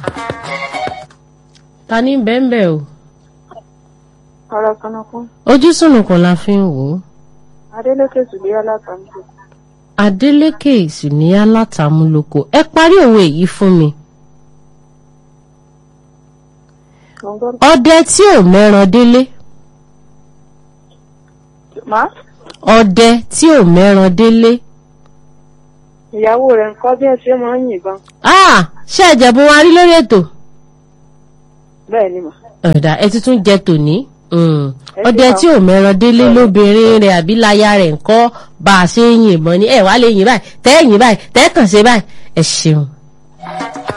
ta ní bẹ́ẹ̀nbẹ́ o ọ̀rọ̀ kanakún ojú sùnùkùn la fi ń wò ó adélékè sùgbéyà látàmúlò Adélékè ìsúníyá látàmúlòkọ ẹ parí òwe yìí fún mi gbọ̀ngàn ọdẹ tí ò mẹ́ran délé má ọdẹ tí ò mẹ́ran délé ìyàwó rẹ̀ ń kọ́ bí ẹ ṣe máa ń yìnbọn ah ṣé ẹ̀jẹ̀ bó wa rí lórí ètò bẹ́ẹ̀ ni mà ọ̀dà ẹ ti tún jẹ tòní Mm. Ẹ ọdẹ ṣe tí ò mẹ́ran délé lóbìnrin rẹ̀ àbí láya rẹ̀ ń kọ́ bá a ṣe ń yìnbọn ní ẹ̀ wá lè yìn báyìí tẹ́ yìn báyìí tẹ́ kàn ṣe báyìí ẹ ṣeun.